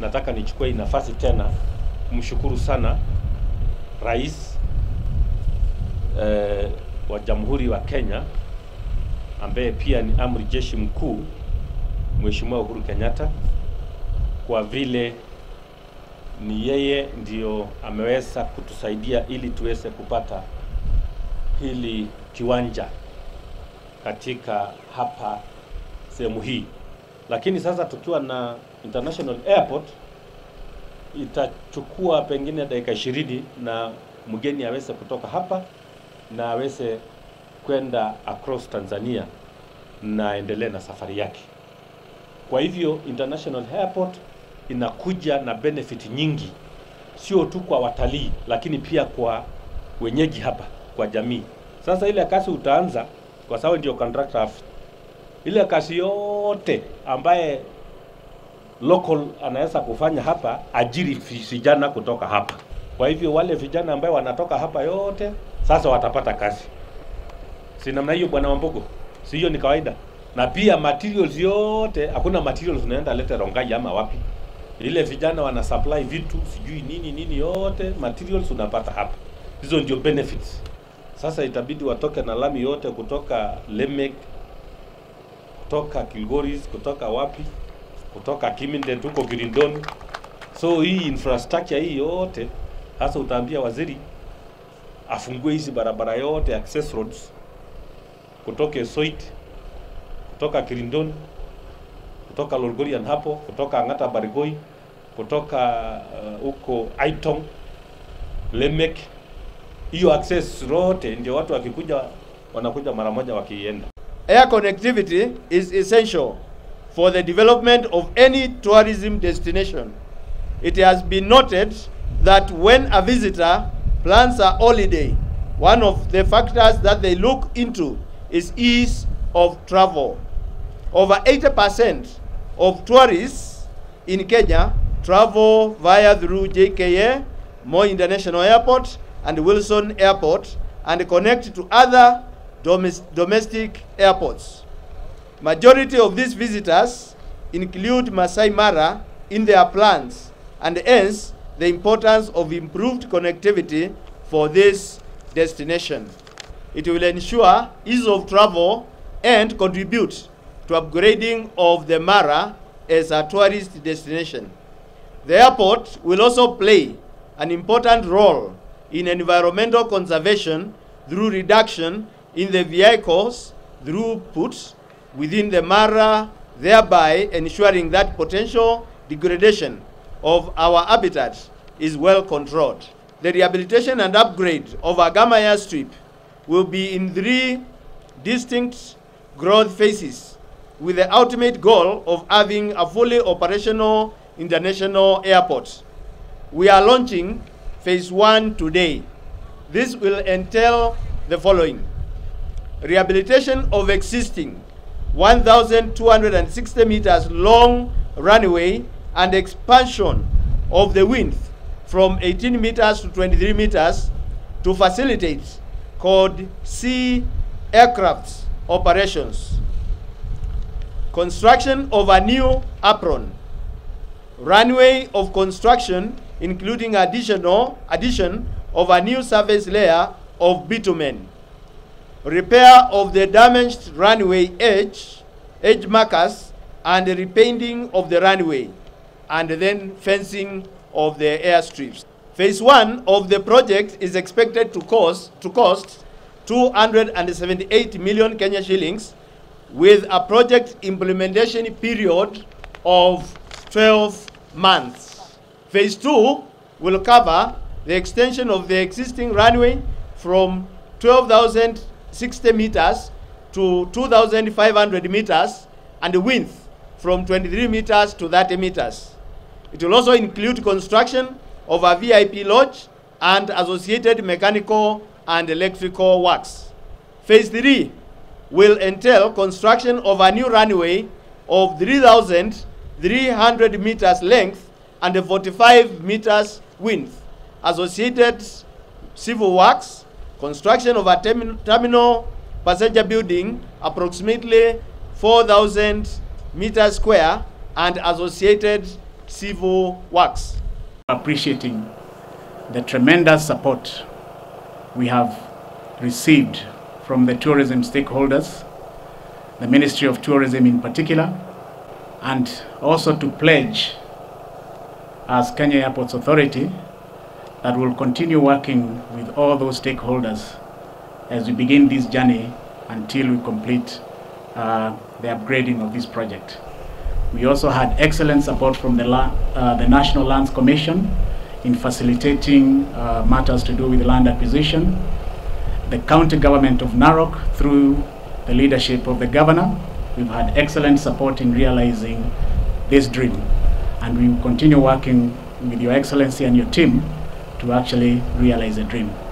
nataka nichukue hii nafasi tena kumshukuru sana Rais eh, wa Jamhuri wa Kenya ambaye pia ni amri jeshi mkuu Mheshimiwa Uhuru Kenyatta kwa vile ni yeye ndio ameweza kutusaidia ili tuweze kupata hili kiwanja katika hapa sehemu hii, lakini sasa tukiwa na international airport itachukua pengine dakika ishirini na mgeni aweze kutoka hapa na aweze kwenda across Tanzania na aendelee na safari yake. Kwa hivyo international airport inakuja na benefit nyingi, sio tu kwa watalii, lakini pia kwa wenyeji hapa, kwa jamii. Sasa ile kazi utaanza, kwa sababu ndio contractor, ile kazi yote ambaye local anaweza kufanya hapa, ajiri vijana kutoka hapa. Kwa hivyo wale vijana ambaye wanatoka hapa yote sasa watapata kazi, si namna hiyo, bwana Wambugu? Si hiyo ni kawaida? Na pia materials yote, hakuna materials unaenda lete Rongai ama wapi ile vijana wana supply vitu sijui nini nini, yote materials unapata hapa. Hizo ndio benefits. Sasa itabidi watoke na lami yote kutoka Lemek, kutoka Kilgoris, kutoka wapi, kutoka Kimindet huko Girindoni. So hii infrastructure hii yote sasa utaambia waziri afungue hizi barabara yote access roads kutoka Soit, kutoka Kirindoni kutoka Lolgorian hapo, kutoka Ang'ata Barigoi, kutoka huko uh, Aitong, Lemek, hiyo access rote ndio watu wakikuja wanakuja mara moja wakienda. Air connectivity is essential for the development of any tourism destination. It has been noted that when a visitor plans a holiday, one of the factors that they look into is ease of travel. Over 80% of tourists in Kenya travel via through JKA, Moi International Airport, and Wilson Airport, and connect to other domes- domestic airports. Majority of these visitors include Masai Mara in their plans, and hence the importance of improved connectivity for this destination. It will ensure ease of travel and contribute to upgrading of the Mara as a tourist destination. The airport will also play an important role in environmental conservation through reduction in the vehicles throughput within the Mara, thereby ensuring that potential degradation of our habitat is well controlled. The rehabilitation and upgrade of Agama airstrip will be in three distinct growth phases with the ultimate goal of having a fully operational international airport. We are launching phase one today. This will entail the following rehabilitation of existing 1,260 meters long runway and expansion of the width from 18 meters to 23 meters to facilitate called sea aircraft operations. Construction of a new apron. Runway of construction including additional addition of a new surface layer of bitumen. Repair of the damaged runway edge, edge markers and repainting of the runway and then fencing of the airstrips. Phase 1 of the project is expected to cost to cost 278 million Kenya shillings with a project implementation period of 12 months. Phase 2 will cover the extension of the existing runway from 12,060 meters to 2,500 meters and the width from 23 meters to 30 meters. It will also include construction of a VIP lodge and associated mechanical and electrical works. Phase 3 will entail construction of a new runway of 3,300 meters length and 45 meters width, associated civil works, construction of a termi- terminal passenger building approximately 4,000 meters square and associated civil works. appreciating the tremendous support we have received from the tourism stakeholders, the Ministry of Tourism in particular, and also to pledge as Kenya Airports Authority that we'll continue working with all those stakeholders as we begin this journey until we complete uh, the upgrading of this project. We also had excellent support from the, la- uh, the National Lands Commission in facilitating uh, matters to do with land acquisition. The county government of Narok, through the leadership of the governor, we've had excellent support in realizing this dream. And we will continue working with Your Excellency and your team to actually realize the dream.